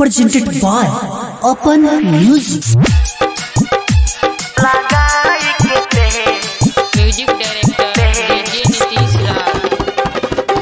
presented by Open Music. Music director DJ Nitish Raj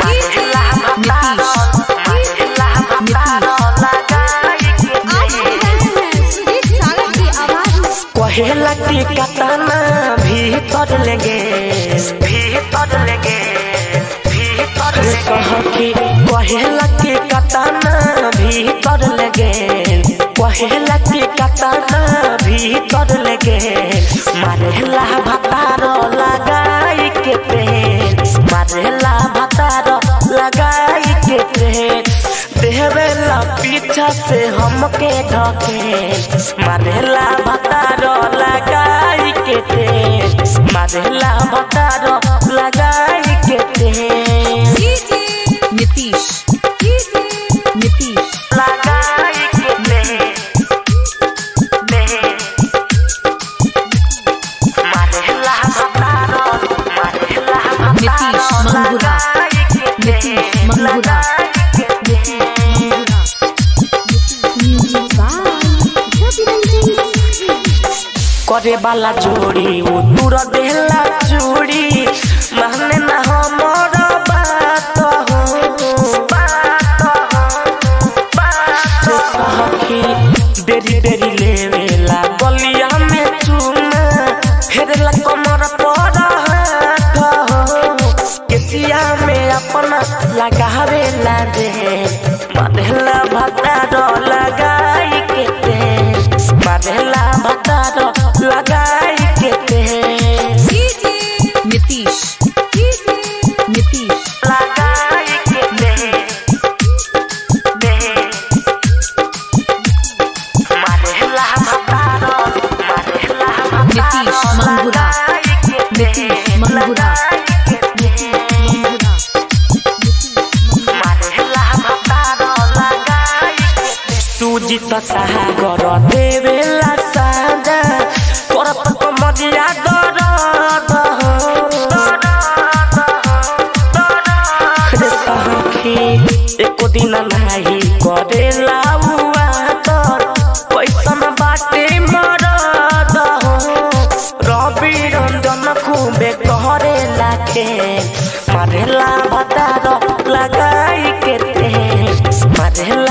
कहेला की कतना भीतर लगे भीतर लगे भीतर कहकी कहेला की कतना भीतर लगे कहेला की कतना भीतर लगे मारेला भतारो लगाई के पेन मारेला भतारो लगाई के पेन देहवेला पीछा से हमके ढके मारेला भतारो लगाई के ते मारेला भतारो लगाई के ते नीतीश नीतीश लगाई के ते ते मारेला भतारो मारेला नीतीश मंगुरा नीतीश मंगुरा करे वाला जोड़ी वो दूर देला चूड़ी माने ना हमर बात हो बात हो बात सखी देरी देरी लेवेला गलिया में चूना फेरला कमर पर हाथ हो केसिया में अपना लगावेला दे मानेला भतारो लगाई के दे मानेला भतारो लगाई के दे नीतीश नीतीश लगाई के दे दे मानेला भतारो मानेला नीतीश मंगुरा नीतीश मंगुरा सूजी त सागर देवेला साजा करत कमरिया दरद रे सखी एको दिन नाही करेला उआ तर पैसन बाटे मरद रवि रंजन खूबे कहरे लाखे मारेला भतार लगाई के ते मारेला